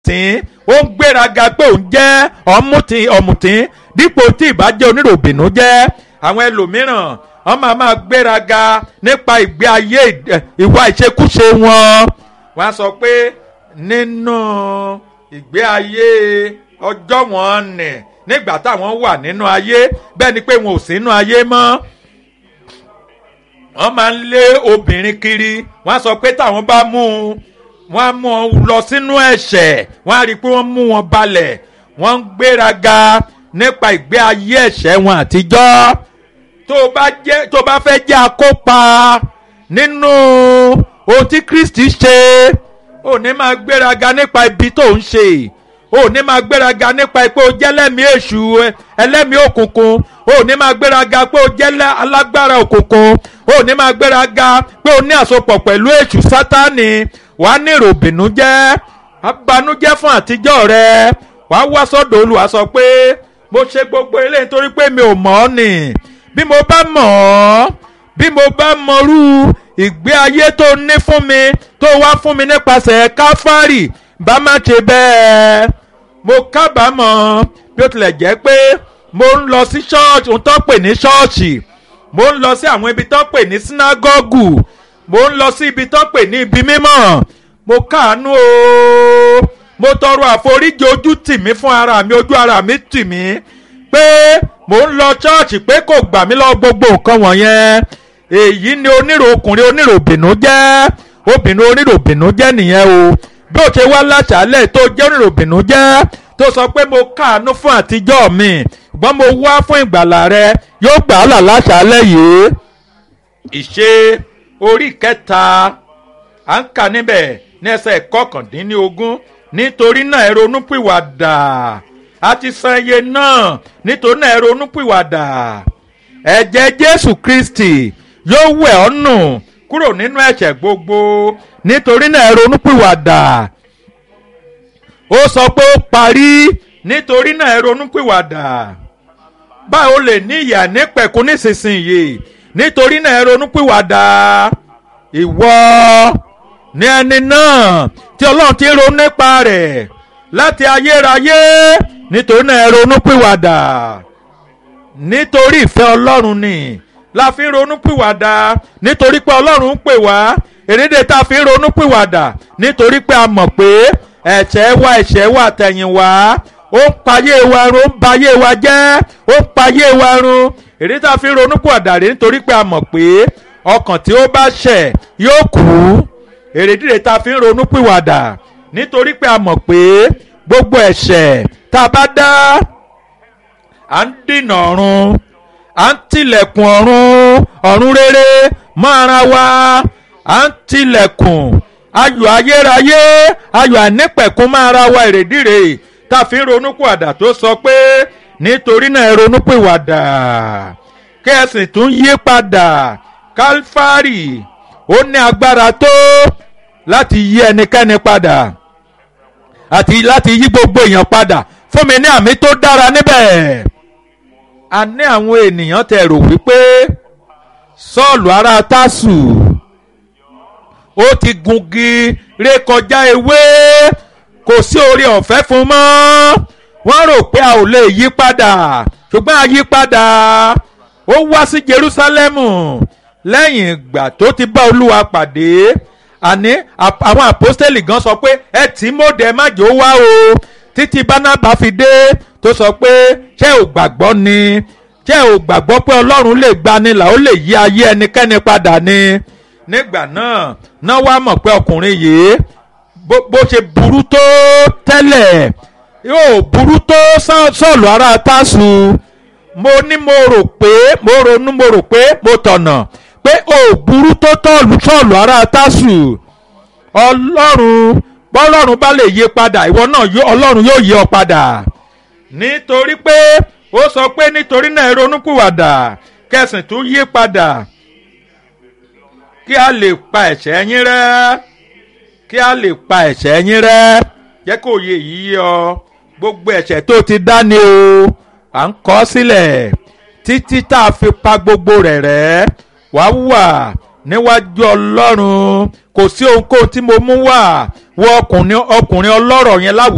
ọ̀mùtín ó ń gbéraga pé òun jẹ́ ọ̀mùtín ọ̀mùtín dípò tí ìbàjẹ́ oníròbìnú jẹ́ àwọn ẹlòmíràn wọ́n máa máa gbéraga nípa ìgbé ayé ìwà ìṣekúṣe wọn wọ́n á sọ pé nínú ìgbé ayé ọjọ́ wọn nì nígbà táwọn wà nínú ayé bẹ́ẹ̀ ni pé wọn ò sínú ayé mọ́ wọ́n máa ń lé obìnrin kiri wọ́n á sọ pé táwọn bá mú un wọ́n á mú wọn lọ sínú ẹ̀ṣẹ̀ wọ́n á rí i pé wọ́n mú wọn balẹ̀ wọ́n ń gbéraga nípa ìgbé ayé ẹ̀ṣẹ̀ wọn àtijọ́ tó bá jẹ́ tó bá fẹ́ jẹ́ akópa nínú ohun tí Kristi ṣe ò ní máa gbéraga nípa ibi tó ń ṣe ò ní máa gbéraga nípa pé o jẹ́ lẹ́mìí èṣù ẹlẹ́mìí òkùnkùn ò ní máa gbéraga pé o jẹ́ alágbára òkùnkùn ò ní máa gbéraga pé o ní àsopọ̀ pẹ̀lú èṣù sátánì wàá ní ìròbìnújẹ́ abanújẹ́ fún àtijọ́ rẹ wàá wá sọ́dọ̀ Olúwa sọ pé mo ṣe gbogbo eléyìí nítorí pé mi ò mọ̀ ọ́ nì bí mo bá mọ̀ ọ́ bí mo bá mọrú ìgbé ayé tó ní fún mi tó wá fún mi nípasẹ̀ káfárì bá má ṣe bẹ́ẹ̀ mo kábàámọ̀ bí ó tilẹ̀ jẹ́ pé mo ń lọ sí ṣọ́ọ̀ṣì ohun tó pè ní ṣọ́ọ̀ṣì mo ń lọ sí àwọn ibi tó pè ní sínágọ́gù mo ń lọ sí ibi tó pè ní ibi mímọ́ mo káàánú o mo tọrọ àforíjì ojú tì mí fún ara mi ojú ara mi tì mí pé mo ń lọ ṣọ́ọ̀ṣì pé kò gbà mí lọ gbogbo nǹkan wọ̀nyẹn èyí ni onírò ọkùnrin oníròbìnú jẹ́ obìnrin oníròbìnú jẹ́ nìyẹn o bí o ṣe wá láṣálẹ̀ tó jẹ́ oníròbìnú jẹ́ tó sọ pé mo káàánú fún àtijọ́ mi ṣùgbọ́n mo wá fún ìgbàlà rẹ yóò gbà á là láṣálẹ̀ yìí. ìṣe orí kẹta à ń kà níbẹ̀ ní ẹsẹ̀ kọkàndínlógún nítorí náà ẹ ronúpìwàdà a ti san iye náà nítorí náà ẹ ronúpìwàdà ẹ̀jẹ̀ Jésù Kristi yóò wẹ̀ ọ́ nù kúrò nínú ẹ̀ṣẹ̀ gbogbo nítorí náà ẹ ronúpìwàdà ó sọ pé ó parí nítorí náà ẹ ronúpìwàdà báwo lè ní ìyà nípẹ̀kún nísinsìnyí nítorí náà ẹ ronúpìwàdà ìwọ ní ẹni náà tí ọlọ́run ti ronú nípa rẹ̀ láti ayérayé nítorí náà ẹ ronúpìwàdà nítorí ìfẹ́ ọlọ́run ni la fi ń ronúpìwàdà nítorí pé ọlọ́run ń pè wá èrèdè tá a fi ń ronúpìwàdà nítorí pé a mọ̀ pé ẹ̀ṣẹ̀ wa ẹ̀ṣẹ̀ wa tẹ̀yìn wá ó ń payé wa run ó ń bayé wa jẹ́ ó ń payé wa run èrèdè tá a fi ń ronúpìwàdà rèé nítorí pé a mọ̀ pé ọkàn tí ó bá ṣẹ̀ yóò kú èrèdíre tá a fi ń ronú pìwàdà nítorí pé a mọ̀ pé gbogbo ẹ̀ṣẹ̀ tá a bá dá à ń dènà ọ̀run à ń tilẹ̀kùn ọ̀run ọ̀run rere mọ́ ara wa à ń tilẹ̀kùn ayọ̀ ayérayé ayọ̀ ànípẹ̀kún mọ́ ara wa èrèdíre tá a fi ń ronú pìwàdà tó sọ pé nítorí náà ẹ ronú pìwàdà kí ẹ sì tún yí padà kálífárì ó ní agbára tó láti yí ẹnikẹ́ni padà àti láti yí gbogbo èèyàn padà fún mi ní àmì tó dára níbẹ̀. a ní àwọn ènìyàn tẹ̀ rò wípé sọ́ọ̀lù ará tásù ó ti gungi rékọjá ewé kò sí orí ọ̀fẹ́ fún mọ́ wọ́n rò pé a ò lè yí padà ṣùgbọ́n a yí padà ó wá sí Jerúsálẹ́mù lẹ́yìn ìgbà tó ti bá olúwa pàdé àní àwọn àpọ́stẹ́lì gan sọ pé ẹ tí mòdẹ má jò wá o títí bánábà fi dé tó sọ pé ṣé ò gbàgbọ́ ni ṣé ò gbàgbọ́ pé ọlọ́run lè gbani là ó lè yí ayé ẹnikẹ́ni padà ni nígbà náà náà wá mọ̀ pé ọkùnrin yìí bó ṣe burú tó tẹ́lẹ̀ yóò burú tó sọ̀lù ara tásù mo ní mo rò pé mo ronú mo rò pé mo tọ̀nà pé ò burú tó tọ̀lù tọ̀lù ara tásù ọlọ́run bọ́lọ́run bá lè yí padà ìwọ náà ọlọ́run yóò yí ọ padà nítorí pé ó sọ pé nítorí náà ronúpìwàdà kẹsìn tún yí padà kí a lè pa ẹ̀ṣẹ̀ yín rẹ́ kí a lè pa ẹ̀ṣẹ̀ yín rẹ́ jẹ́ kó yẹ yìí ọ gbogbo ẹ̀ṣẹ̀ tó ti dá ni o à ń kọ sílẹ̀ títí tá a fi pa gbogbo rẹ̀ rẹ́ wá wà níwájú ọlọ́run kò sí ohunkóhun tí mo mú wá wọ ọkùnrin ọlọ́rọ̀ yẹn láwùjọ.